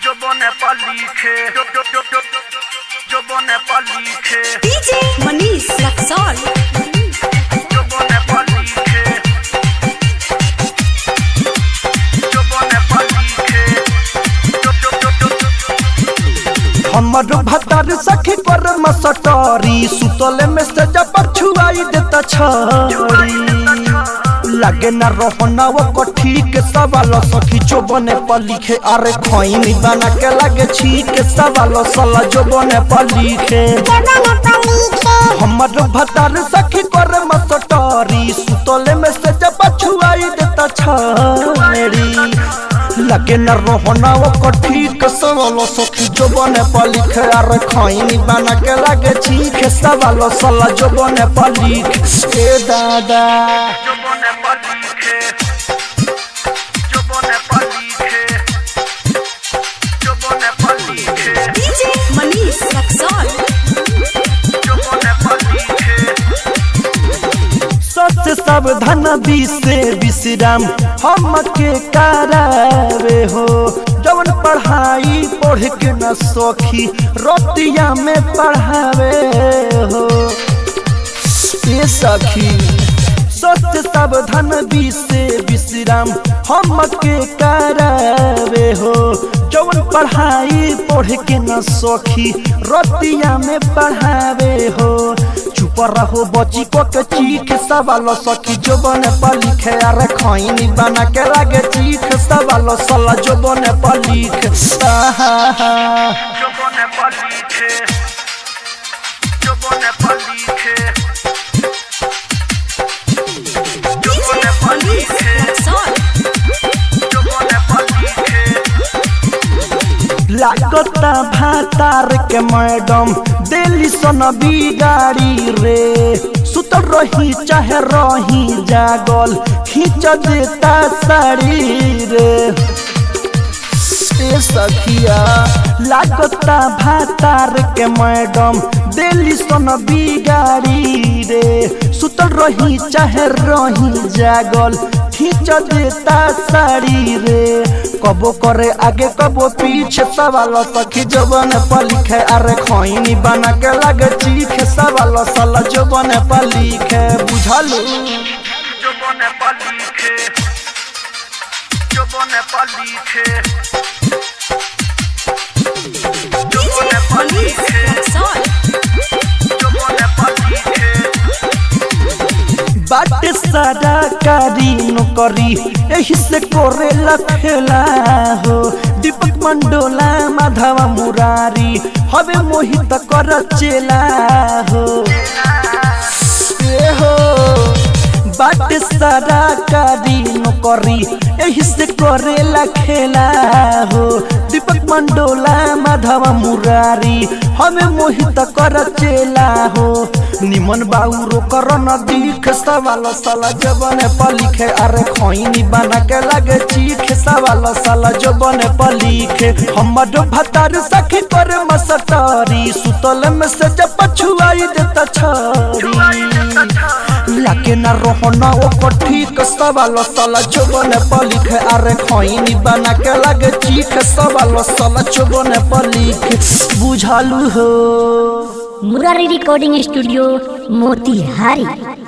जो बने पलीखे जो जो जो जो जो बने पलीखे डीजे मनीष रक्सौल जो बने पलीखे जो बने पलीखे जो जो जो जो हमर भतार सखी पर मसटरी सुतले में से जब छुआई देता छरी लगे न रोहना वो कठी के सवाल सखी जो बने पलिखे अरे खैनी बना के लगे छी के सवाल सला जो बने पलिखे हमर भतार सखी कर मसटरी सुतले में से जब छुआई देता छरी लगे न रोहना वो कठी के सवाल सखी जो बने पलिखे अरे खैनी बना के लगे छी के सवाल सला जो बने पलिखे ए दादा जो बने पलीखे जो बने पलीखे जो बने पलीखे डीजे मनीष रक्सौल जो बने पलीखे सच सावधान से विश्राम हम के करावे हो जवन पढ़ाई पढ़ के न सखी रोतिया में पढ़ावे हो ए सखी सच सावधान से विश्राम हम के करावे हो जवन पढ़ाई पढ़ के न सखी रोतिया में पढ़ावे हो चुप रहो बची को के चीख सवाल सखी जो बने पलिखे अरे खैनी बना के लागे चीख सवाल सला जो बने पलिख आहा जो बने पलीखे जो बने पलीखे जो डीजे बने मनीष पलीखे रक्सौल जो बने पलीखे लागता भातार के मैडम दिल्ली सन बिगाड़ी रे सुतल रही चाहे रही जागल खींच देता साड़ी रे ए सखिया लागता भातार के मैडम दिल्ली सन बिगाड़ी रे सुतल रही चाहे रही जागल खींच देता साड़ी रे कबो करे आगे कबो पीछे सवाल सखी जबन पलिखे अरे खैनी बना के लगे चीखे सवाल सला जबन पलिखे बुझलू जो बने पलीखे जो बने पलीखे जो डीजे बने मनीष पलीखे रक्सौल जो बने पलीखे बाटे सारा कारी नौकरी एही से करे लखेला हो दीपक मंडोला माधवा मुरारी हवे मोहित कर चेला हो ए हो बाटे सारा कारी नौकरी एही से करे लखेला हो दीपक मंडोला माधवा मुरारी हमें मोहित कर चेला हो निमन बाउरो कर न दिख सवाल साला जबन पलिखे अरे खैनी बना के लगे चीख सवाल साला जबन पलिखे हमर भतार सखी कर मसटरी सुतल में से जब पछुआई देता छरी लाके न रोहना ओ कठी के सवाल साला जबन पलिखे अरे खैनी बना के लगे चीख सवाल साला जबन पलिखे बुझालू हो मुरारी रिकॉर्डिंग स्टूडियो मोतिहारी